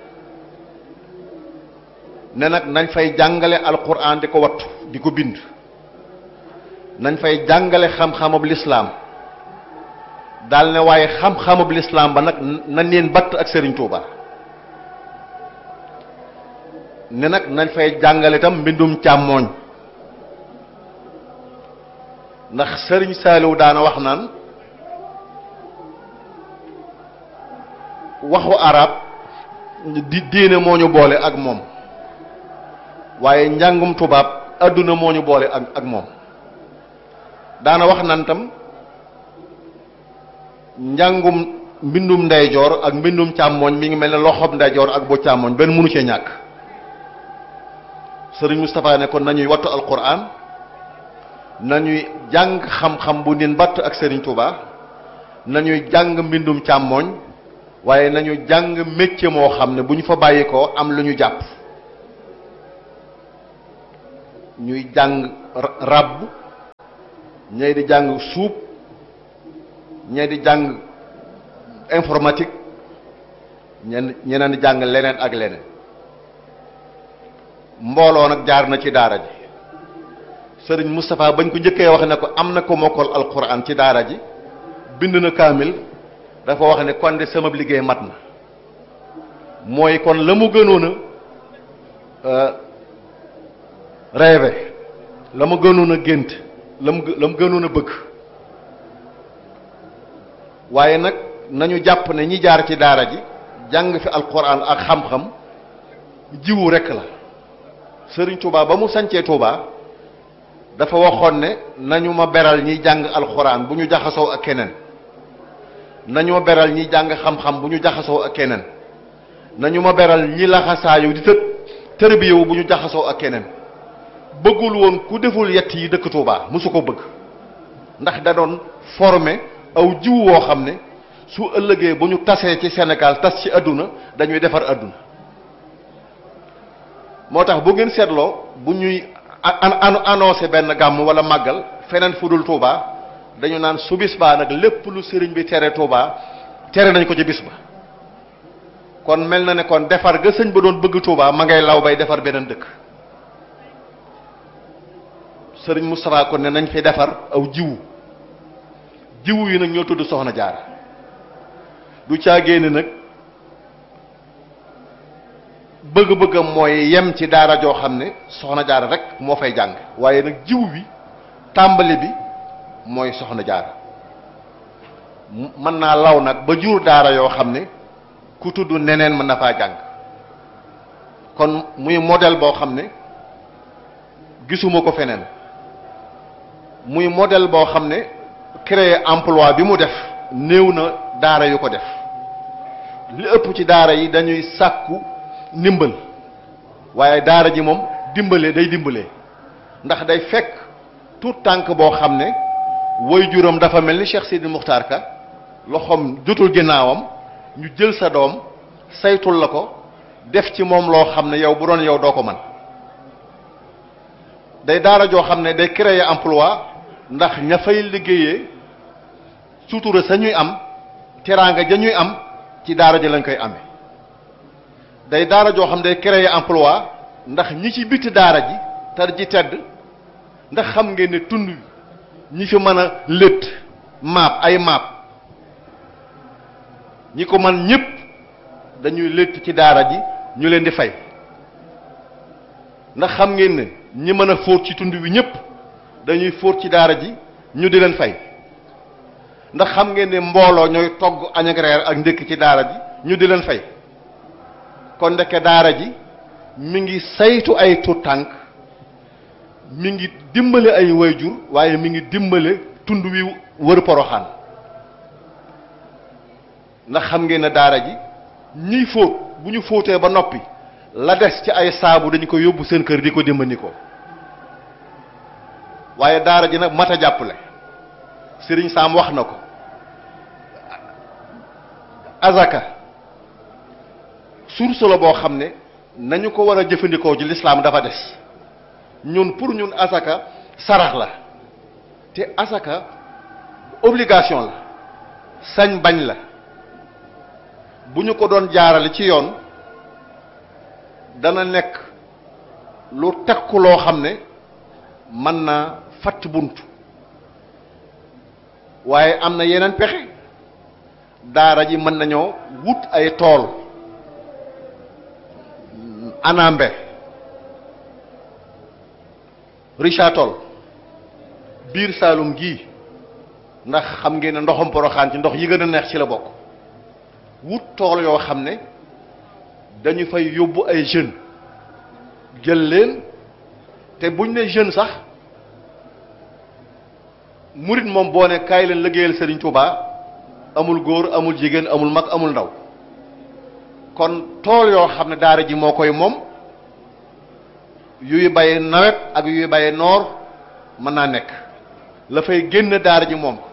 ne nag nañ fay jàngale alquran di ko wattu di ko bind nañ fay jàngale xam-xamab lislaam daal ne waaye xam-xamab lislaam ba nag na neen batt ak Serigne Touba ne nag nañ fay jàngale itam mbindum càmmooñ ndax Serigne Saliou daana wax naan waxu arab di diine moo ñu boole ak moom waaye njàngum tubaab adduna moo ñu boole ak ak moom daana wax nan tam njàngum mbindum ndeyjoor ak mbindum càmmooñ mi ngi mel ne loxob ndeyjoor ak bu càmmooñ benn mënu cee ñàkk sëriñ Moustapha ne kon nañuy wattu alquran nañuy jàng xam-xam bu nin batt ak sëriñ Touba nañuy jàng mbindum càmmooñ waaye nañu jàng métier moo xam ne bu ñu fa bàyyi ko am lu ñu jàpp ñuy jàng ràbb ñay di jàng suub ñay di jàng informatique ñen ñeneen di jàng leneen ak leneen mbooloo nag jaar na ci daara ji sëriñ Moustapha bañ ko njëkkee wax ne ko am na ko mokkal alquran ci daara ji bind na kaamil dafa wax ne kon de sama liggéey mat na mooy kon la mu gënoon a rêvé la mu gënoon a gént la mu la mu gënoon a bëgg waaye nag nañu jàpp ne ñi jaar ci daara ji jàng fi alquran ak xam-xam jiwu rekk la sëriñ Touba ba mu sancee Touba dafa waxoon ne nañu ma beral ñiy jàng alquran bu ñu jaxasoo ak keneen nañu ma beral ñi jàng xam-xam bu ñu jaxasoo ak keneen nañu ma beral ñi laxasaayu di tëb tërbiyewu bu ñu jaxasoo ak keneen bëggul woon ku deful yett yi dëkk Touba mosu ko bëgg ndax da doon former aw jiw woo xam ne su ëllëgee bu ñu tasee ci Sénégal tas ci àdduna dañuy defar àdduna moo tax bu ngeen seetloo bu ñuy an annoncé benn gàmm wala màggal feneen fu dul Touba dañu naan su bis baa nag lépp lu sëriñ bi tere Touba tere nañ ko ci bis ba kon mel na ne kon defar ga sëñ ba doon bëgg Touba ma ngay law bay defar beneen dëkk sëriñ Moustapha kon ne nañ fi defar aw jiwu jiwu yi nag ñoo tudd soxna jaara du caagee ne nag bëgg-bëggam mooy yem ci daara joo xam ne soxna jaara rek moo fay jàng waaye nag jiwu bi tàmbali bi mooy soxna jaara mën naa law nag ba jur daara yoo xam ne ku tudd neneen mën na faa jàng kon muy modèle boo xam ne gisuma ko feneen muy modèle boo xam ne créer emploi bi mu def néew na daara yu ko def li ëpp ci daara yi dañuy sàkku ndimbal waaye daara ji moom dimbale day dimbalee ndax day fekk tout tànk boo xam ne woy juróom dafa mel ni Cheikh Sidi Muxtaar Ka loxoom jotul ginnaawam ñu jël sa doom saytul la ko def ci moom loo xam ne yow bu doon yow doo ko man day daara joo xam ne day créer emploi ndax ña fay liggéeyee sutura sa ñuy am teraanga ja ñuy am ci daara ji lañ koy amee day daara joo xam ne day créer emploi ndax ñi ci biti daara ji tar ji tedd ndax xam ngeen ne tund ñi fi mën a létt maap ay maap ñi ko man ñëpp dañuy létt ci daara ji ñu leen di fay ndax xam ngeen ne ñi mën a fóot ci tund wi ñëpp dañuy fóot ci daara ji ñu di leen fay ndax xam ngeen ne mbooloo ñooy togg añ ak reer ak ndékk ci daara ji ñu di leen fay kon ndeke daara ji mi ngi saytu ay tuut tànk mi ngi dimbale ay wayjur waaye mi ngi dimbale tund wi wër poroxaan ndax xam ngeen ne daara ji ñiy fóot bu ñu fóotee ba noppi la des ci ay saabu dañu ko yóbbu seen kër di ko dimbandikoo waaye daara ji nag mat a jàppale sëriñ Saam wax na ko azaka source la boo xam ne nañu ko war a jëfandikoo ci lislaam dafa des ñun pour ñun azaka sarax la te azaka obligation la sañ bañ la bu ñu ko doon jaarale ci yoon dana nekk lu tekku loo xam ne mën naa fatt bunt waaye am na yeneen pexe daara ji mën nañoo wut ay tool anambe Richard Toll biir Saalum gii ndax xam ngeen ne ndoxam poroxaan ci ndox yi gën a neex ci la bokk wut tool yoo xam ne dañu fay yóbbu ay jeunes jël leen te buñ ne jeune sax murit moom boo ne kaay leen liggéeyal Serigne Touba amul góor amul jigéen amul mag amul ndaw kon tool yoo xam ne daara ji moo koy moom yuy baye nawet ak yuy baye noor mën naa nekk la fay génn daara ji moom ko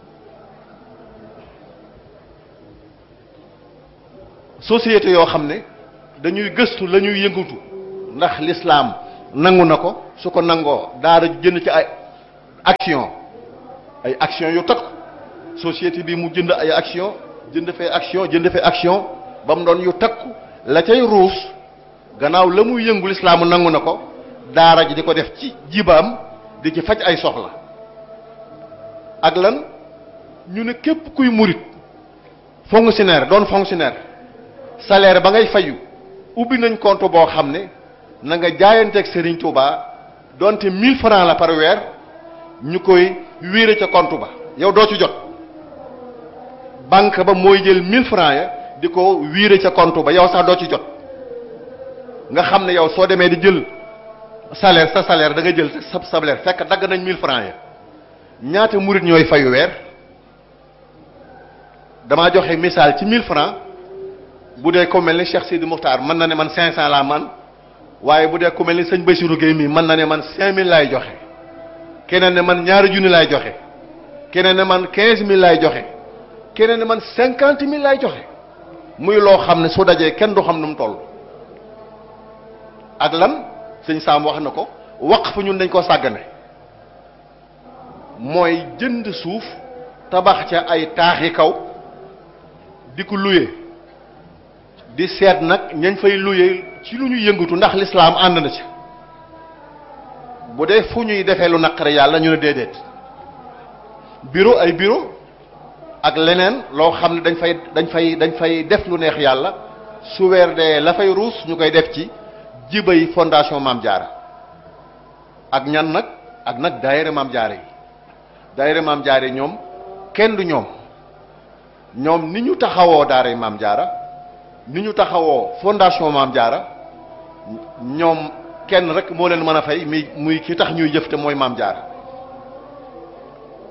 société yoo xam ne dañuy gëstu la ñuy yëngatu ndax lislaam nangu na ko su ko nangoo daara jënd ci ay action ay action yu takk société bi mu jënd ay action jënd fee action jënd fee action ba mu doon yu takku la cay ruus gannaaw la muy yëngu lislaamu nangu na ko daara ji di ko def ci jibaam di ci faj ay soxla ak lan ñu ne képp kuy murit fonctionnaire doon fonctionnaire salaire ba ngay fayu ubbi nañ compte boo xam ne na nga jaayanteeg Serigne Touba donte 1000 francs la par weer ñu koy wéere ca compte ba yow doo ci jot banque ba mooy jël 1000 francs ya di ko wiire ca compte ba yow sax doo ci jot nga xam ne yow soo demee di jël salaire sa salaire da nga jël sa salaire fekk dagg nañ 1000 francs ya ñaata murit ñooy fayu weer damaa joxe misaal ci 1000 francs bu dee ko mel ni Cheikh Sidi Muxtaar mën na ne man 500 laa man waaye bu dee ku mel ni sëñ Bassirou Guèye mii mën na ne man 5000 laay joxe keneen ne man ñaari junni laay joxe keneen ne man 15000 laay joxe keneen ne man 50000 laay joxe muy loo xam ne su dajee kenn du xam nu mu toll. ak lan sëñ Saam wax na ko waqf ñun dañ ko sàggane mooy jënd suuf tabax ca ay taaxi kaw di ko luye di seet nag ñañ fay luye ci lu ñu yëngatu ndax lislaam ànd na ci bu dee fu ñuy defee lu naqare yàlla ñu ne déedéet bureau ay bureau ak leneen loo xam ne dañ fay dañ fay dañ fay def lu neex yàlla su weer dee la fay ruus ñu koy def ci jibay fondation Maam Jaara ak ñan nag ak nag daayira Maam Jaara yi daayira Maam Jaara yi ñoom kenn du ñoom ñoom ni ñu taxawoo daara Maam Jaara ni ñu taxawoo fondation Maam Jaara ñoom kenn rek moo leen mën a fay mi muy ki tax ñuy jëf te mooy Maam Jaara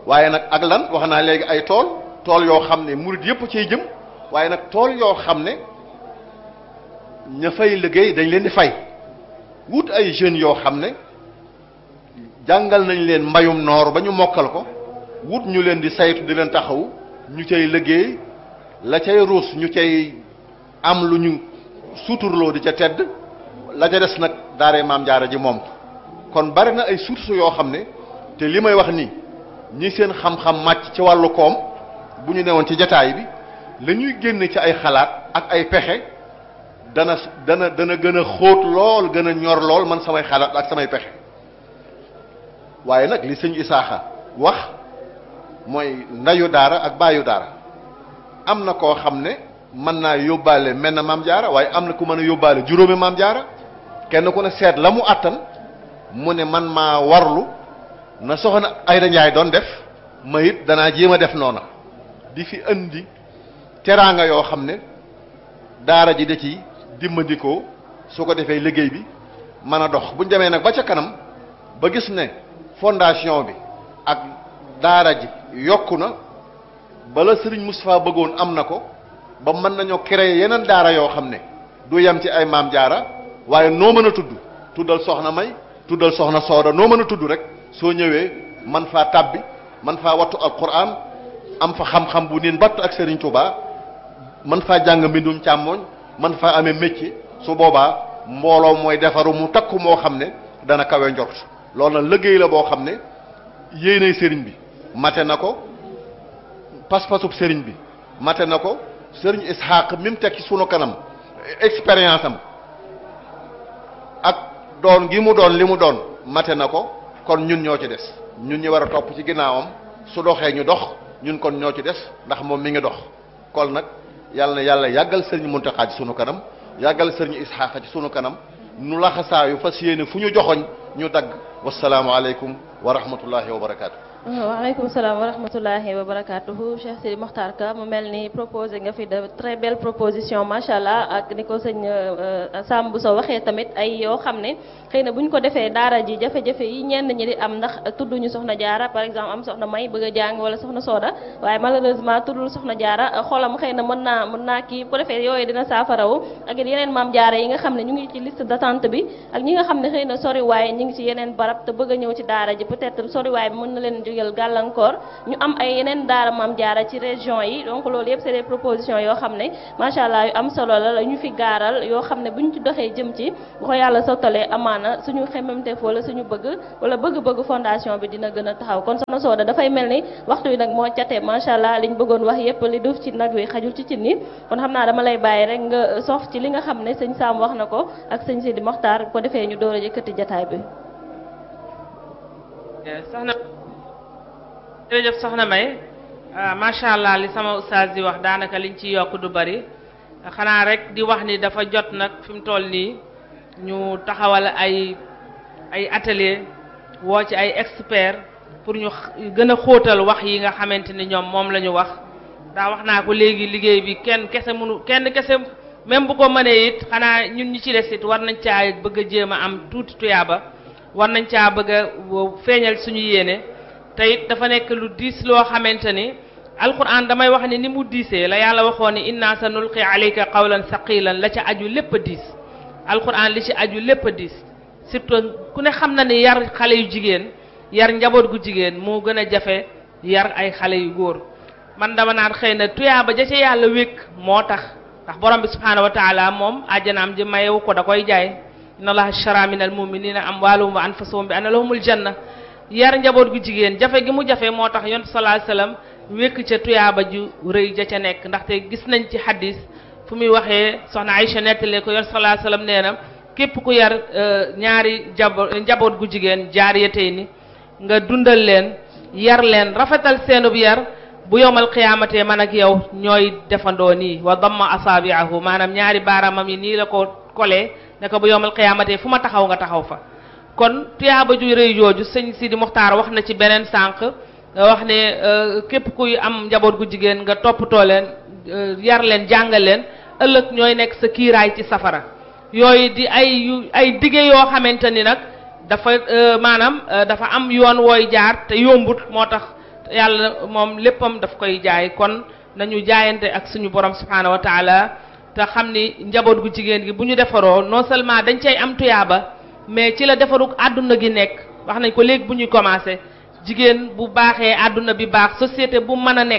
waaye nag ak lan wax naa léegi ay tool tool yoo xam ne murid yëpp cay jëm waaye nag tool yoo xam ne ña fay liggéey dañ leen di fay wut ay jeunes yoo xam ne jàngal nañ leen mbayum noor ba ñu mokkal ko wut ñu leen di saytu di leen taxawu ñu cay liggéey la cay ruus ñu cay am lu ñu suturloo di ca tedd la ca des nag daaree maam jaara ji moom kon bari na ay sources yoo xam ne te li may wax nii ñi seen xam-xam màcc ci wàllu koom bu ñu newoon ci jataay bi la ñuy génne ci ay xalaat ak ay pexe dana dana dana gën a xóot lool gën a ñor lool man samay xalaat ak samay pexe waaye nag li sëñ Isaaxa wax mooy ndayu daara ak baayu daara am na koo xam ne mën naa yóbbaale mel na maam jaara waaye am na ku mën a yóbbaale juróomi maam jaara kenn ku ne seet la mu àttan mu ne man maa warlu na soxna Ayda Njaay doon def ma it danaa jéem a def noona di fi indi teraanga yoo xam ne daara ji da ci dimbandikoo su ko defee liggéey bi mën a dox bu ñu demee nag ba ca kanam ba gis ne fondation bi ak daara ji yokku na bala Serigne Moustapha bëggoon am na ko ba mën nañoo créer yeneen daara yoo xam ne du yem ci ay maam jaara waaye noo mën a tudd tuddal soxna may tuddal soxna sooda noo mën a tudd rek soo ñëwee man faa tàbbi man faa wattu alquran am fa xam-xam bu niin batt ak Serigne Touba man faa jàng mbindum càmmooñ man faa amee métier su boobaa mbooloo mooy defaru mu takku moo xam ne dana kawe njort loolu nag liggéey la boo xam ne yéenay sëriñ bi mate na ko pas-pasub sëriñ bi mate na ko sëriñ Ishaq mi mu teg ci sunu kanam expérience am ak doon gi mu doon li mu doon mate na ko kon ñun ñoo ci des ñun ñi war a topp ci ginnaawam su doxee ñu dox ñun kon ñoo ci des ndax moom mi ngi dox kon nag yàlla na yàlla yàggal sëriñ Muntaxa ci sunu kanam yàggal sëriñ Ishaq ci sunu kanam nu laxasaayu fas yéene fu ñu joxoñ ñu dagg wasalaamualeykum wa rahmatullahi wa barakaatu. waaleykum salaam wa rahmatullahi wa barakatuhu Cheikh Sidi Mokhtar Ka mu mel ni proposé nga fi de très belle proposition macha allah ak ni ko sëñ Sam bu soo waxee tamit ay yoo xam ne xëy na bu ñu ko defee daara ji jafe-jafe yi ñenn ñi di am ndax tudduñu soxna jaara par exemple am soxna may bëgg a jàng wala soxna sooda waaye malheureusement tuddul soxna jaara xolam xëy na mën naa mën naa kii bu ko defee yooyu dina saafarawu ak yeneen maam jaara yi nga xam ne ñu ngi ci liste d'attente bi ak ñi nga xam ne xëy na sori waaye ñu ngi ci yeneen barab te bëgg a ñëw ci daara ji peut-être sori waaye bi mën na leen jógal gàllankoor ñu am ay yeneen daara maam jaara ci région yi donc loolu yëpp c'est des propositions yoo xam ne macha allah yu am solo la ñu fi gaaral yoo xam ne bu ñu ci doxee jëm ci bu ko yàlla sottalee amaana suñu xemmemteef wala suñu bëgg wala bëgg-bëgg fondation bi dina gën a taxaw kon soxna Sooda dafay mel ni waxtu wi nag moo cate macha allah liñ bëggoon wax yëpp li duuf ci nag wi xajul ci cin ni kon xam naa dama lay bàyyi rek nga sof ci li nga xam ne sëñ Sam wax na ko ak sëñ Sidi Mokhtar bu ko defee ñu door a yëkkati jataay bi soxna jërëjëf soxna May macha allah li sama ustaas di wax daanaka liñ ci yokk du bari xanaa rek di wax ni dafa jot nag fi mu toll nii ñu taxawal ay ay atelier woo ci ay experts pour ñu gën a xóotal wax yi nga xamante ni ñoom moom la ñu wax daa wax naa ko léegi liggéey bi kenn kese mënu kenn kese même bu ko mënee it xanaa ñun ñi ci des it war nañ caa bëgg a jéem a am tuuti tuyaaba war nañ caa bëgg a feeñal suñu yéene te it dafa nekk lu diis loo xamante ni alquran damay wax ni ni mu diisee la yàlla waxoon ni inna sa nulqi alayka qawlan saqilan la ca aju lépp a diis alquran li ci aju lépp a diis surtout ku ne xam na ni yar xale yu jigéen yar njaboot gu jigéen moo gën a jafe yar ay xale yu góor man dama naan xëy na tuyaaba ja ca yàlla wékk moo tax ndax borom bi subhaanahu wa taala moom àjjanaam ji mayewu ko da koy jaay inna allaha shara min al muminina amwaalahum wa anfusahum bi anna lahumul janna yar njaboot gu jigéen jafe gi mu jafe moo tax yonent sallallahu alayhi wasallam wékk ca tuyaaba ju rëy ja ca nekk ndaxte gis nañ ci hadis fu muy waxee soxna Aïcha nettali ko yonent sallallahu alayhi wasallam nee na képp ku yar ñaari jabo njaboot gu jigéen jaariyatay ni nga dundal leen yar leen rafetal seenub yar bu yowmal qiyaamate man ak yow ñooy defandoo nii wa damma asaabiahu maanaam ñaari baaraamam yi nii la ko kolee ne ko bu yowmal qiyaamate fu ma taxaw nga taxaw fa kon tuyaaba ju rëy jooju sëñ Sidi Muxtaar wax na ci beneen sànq wax ne képp kuy am njaboot gu jigéen nga toppatoo leen yar leen jàngal leen ëllëg ñooy nekk sa kiiraay ci safara yooyu di ay yu ay dige yoo xamante ni nag dafa maanaam dafa am yoon wooy jaar te yombut moo tax yàlla moom léppam daf koy jaay kon nañu jaayante ak suñu borom subhanahu wa taala te xam ni njaboot gu jigéen gi bu ñu defaroo non seulement dañ cay am tuyaaba mais ci la defarug àdduna gi nekk wax nañ ko léegi bu ñuy commencé jigéen bu baaxee àdduna bi baax société bu mën a nekk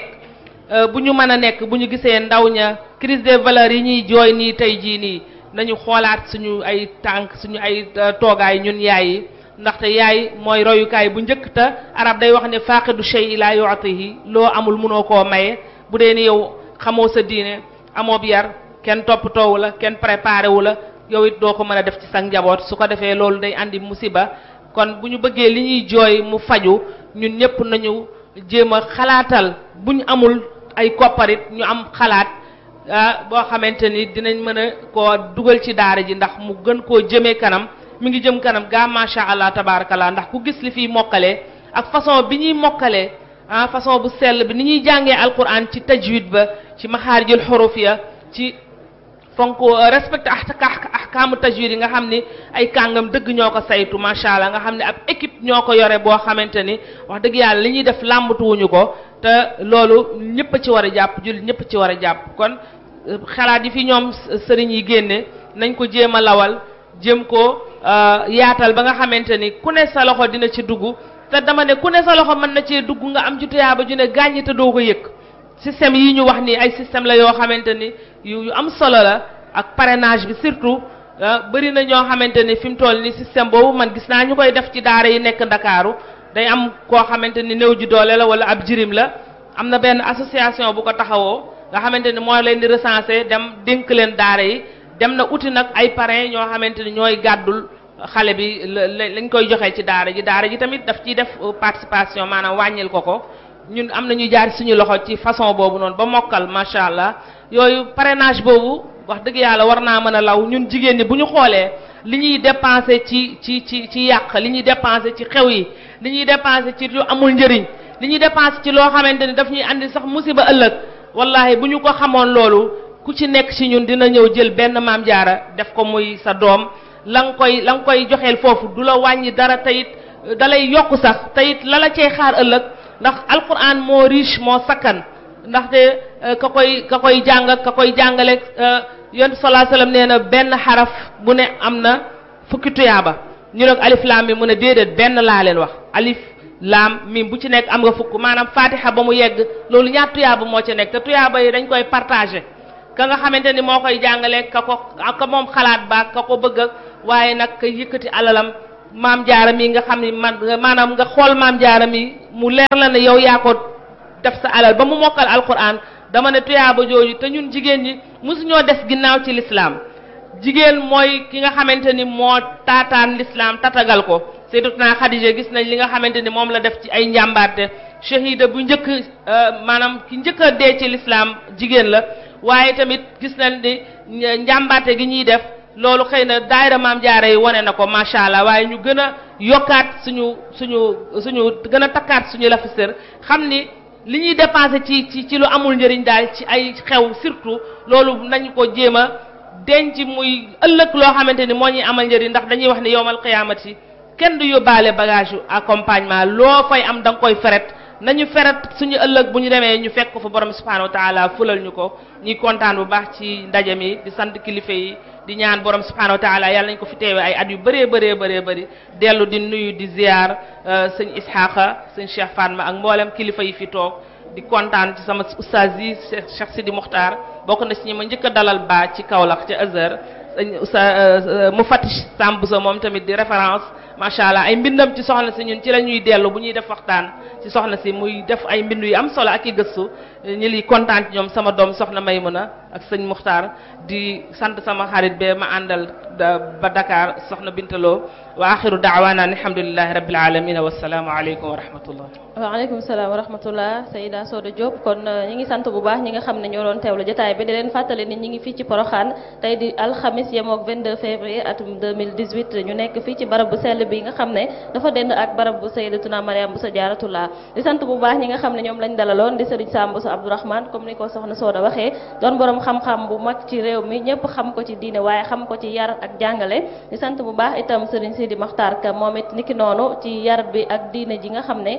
bu ñu mën a nekk bu ñu gisee ndaw ña crise des valeurs yi ñuy jooy nii tey jii nii nañu xoolaat suñu ay tànk suñu ay toogaay ñun yaay yi ndaxte yaay mooy royukaay bu njëkk te arab day wax ne faaqidu shay la yu'tihi loo amul mënoo koo maye bu dee ni yow xamoo sa diine amoo bi yar kenn toppatoowu la kenn préparé wu la yow it doo ko mën a def ci sa njaboot su ko defee loolu day andi musiba kon bu ñu bëggee li ñuy jooy mu faju ñun ñëpp nañu jéem a xalaatal bu ñu amul ay kopparit ñu am xalaat ah boo xamante ni dinañ mën a koo dugal ci daara ji ndax mu gën koo jëmee kanam mi ngi jëm kanam gaa macha allah tabarakallah ndax ku gis li fiy mokkalee ak façon bi ñuy mokkalee ah façon bu sell bi ni ñuy jàngee alquran ci tajwid ba ci maxaarijul xuruf ya ci fonk respecté ahkaamu tajwid yi nga xam ni ay kàngam dëgg ñoo ko saytu macha allah nga xam ne ab équipe ñoo ko yore boo xamante ni wax dëgg yàlla li ñuy def làmbatuwuñu ko te loolu ñëpp a ci war a jàpp jullit ñëpp a ci war a jàpp kon xalaat yi fi ñoom sëriñ yi génne nañ ko jéem a lawal jéem ko yaatal ba nga xamante ni ku ne sa loxo dina ci dugg te dama ne ku ne sa loxo mën na cee dugg nga am ci tuyaaba ju ne gàññi te doo ko yëg système yi ñu wax nii ay système la yoo xamante ni yu yu am solo la ak parrainage bi surtout bëri na ñoo xamante ni fi mu toll ni système boobu man gis naa ñu koy def ci daara yi nekk ndakaaru day am koo xamante ni néew ji doole la wala ab jirim la am na benn association bu ko taxawoo nga xamante ni moo leen di recenser dem dénk leen daara yi dem na uti nag ay parrain ñoo xamante ni ñooy gàddul xale bi lañ koy joxe ci daara ji daara ji tamit daf ciy def participation maanaam wàññil ko ko ñun am na ñu jaar suñu loxo ci façon boobu noonu ba mokkal macha allah yooyu parrainage boobu wax dëgg yàlla war naa mën a law ñun jigéen ñi bu ñu xoolee li ñuy dépensé ci ci ci ci yàq li ñuy dépensé ci xew yi li ñuy dépensé ci lu amul njëriñ li ñuy dépensé ci loo xamante ni daf ñuy andi sax musiba ëllëg wallahi bu ñu ko xamoon loolu ku ci nekk ci ñun dina ñëw jël benn maam jaara def ko muy sa doom la nga koy la nga koy joxeel foofu du la wàññi dara teyit dalay yokk sax teyit la la cay xaar ëllëg ndax alquran moo riche moo sakkan ndaxte ka koy ka koy jàng ka koy jàngale yonent sallallahu alayhi wasallam nee na benn xaraf bu ne am na fukki tuyaaba ñu nag alif laam mi mu ne déedéet benn laa leen wax alif laam mim bu ci nekk am nga fukk maanaam fatiha ba mu yegg loolu ñaar tuyaaba moo ci nekk te tuyaaba yi dañ koy partagé ka nga xamante ni moo koy jàngale ka ko ka moom xalaat ba ka ko bëgg waaye nag ka yëkkati alalam maam jaara mi nga xam ni man maanaam nga xool maam jaara mi mu leer la ne yow yaa ko def sa alal ba mu mokkal alquran dama ne tuyaaba jooju te ñun jigéen ñi mosuñoo des ginnaaw ci lislaam jigéen mooy ki nga xamante ni moo taataan lislaam tatagal ko sayyidatuna Xadija gis nañ li nga xamante ni moom la def ci ay njàmbaarte shahida bu njëkk maanaam ki njëkk a dee ci lislaam jigéen la waaye tamit gis nañ ni njàmbaarte gi ñuy def loolu xëy na daayira maam jaara yi wane na ko macha allah waaye ñu gën a yokkaat suñu suñu suñu gën a takkaat suñu lafisër xam ni li ñuy dépensé ci ci ci lu amul njëriñ daal ci ay xew surtout loolu nañu ko jéem a denc muy ëllëg loo xamante ni moo ñuy amal njëriñ ndax dañuy wax ni yowmal qiyaamati kenn du yóbbaale bagage yu accompagnement loo fay am da nga koy feret nañu feret suñu ëllëg bu ñu demee ñu fekk ko fa borom subhanahu wa taala fulal ñu ko ñuy kontaan bu baax ci ndaje mi di sant kilifa yi di ñaan borom subhanahu wa taala yàlla nañ ko fi teewee ay at yu bëree bëree bëree bëri dellu di nuyu di ziar sëñ Ishaqa sëñ Cheikh Fatma ak mboolem kilifa yi fi toog di kontaan ci sama oustaz yi Cheikh Sidi Mokhtar bokk na ci ñi ma njëkk a dalal ba ci Kaolack ca Azhar sëñ oustaz mu fatish Samb sa moom tamit di référence macha allah ay mbindam ci soxna si ñun ci la ñuy dellu bu ñuy def waxtaan ci soxna si muy def ay mbindu yu am solo ak i gëstu ñi liy kontaan ci ñoom sama doom soxna Maymuna ak sëñ Muxtaar di sant sama xarit be ma àndal ba Dakar soxna Bintaloo wa axiru daawaana alhamdulilahi rabbil alamin wa salaamu aleykum wa rahmatullah waaleykum salaam wa rahmatullah Seyda Soda Diop kon ñi ngi sant bu baax ñi nga xam ne ñoo doon teewlu jotaay bi di leen fàttali ni ñi ngi fii ci Poroxaan tey di alxamis yemook 22 février atum 2018 ñu nekk fii ci barab bu sell bi nga xam ne dafa dend ak barab bu Sayyidatuna Mariam bu sa jaaratullah di sant bu baax ñi nga xam ne ñoom lañ dalaloon di Serigne Sam Bousso Abdourahmane comme ni ko soxna Soda waxee doon borom xam-xam bu mag ci réew mi ñëpp xam ko ci diine waaye xam ko ci yar ak jàngale di sant bu baax itam Serigne Sidi Makhtar Ka moom it niki noonu ci yar bi ak diine ji nga xam ne ak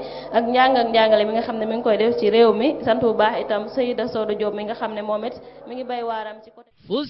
njàng ak njàngale mi nga xam ne mi ngi koy def ci réew mi sant bu baax itam Seyda Soda Diop mi nga xam ne moom it mi ngi bay waaram ci côté